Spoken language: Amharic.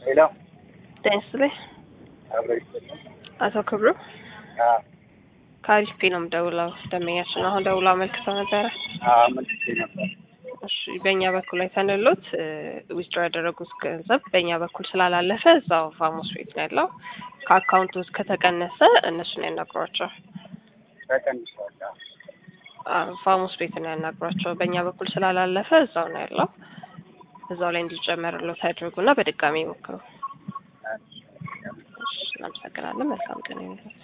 ሄሎ ጤና ይስጥልኝ። አብሮ ይስጥልኝ። አቶ ክብሩ አዎ ከአሪፍ ፔ ነው የምደውለው። ደንበኛችን አሁን ደውሎ አመልክተው ነበረ። አዎ መልሼ ነበር። እሺ በእኛ በኩል አይተንሎት ዊዝድሮ ያደረጉት ገንዘብ በእኛ በኩል ስላላለፈ እዛው ፋሞስ ቤት ነው ያለው። ከአካውንቱ ውስጥ ከተቀነሰ እነሱን ያናግሯቸው። ተቀንሷል። አዎ አዎ፣ ፋሞስ ቤት ነው ያናግሯቸው። በእኛ በኩል ስላላለፈ እዛው ነው ያለው። እዛው ላይ እንዲጨመርሎት ያድርጉና በድጋሚ ይሞክሩ። እሺ፣ እናመሰግናለን። መልካም ቀን ይሁንልዎት።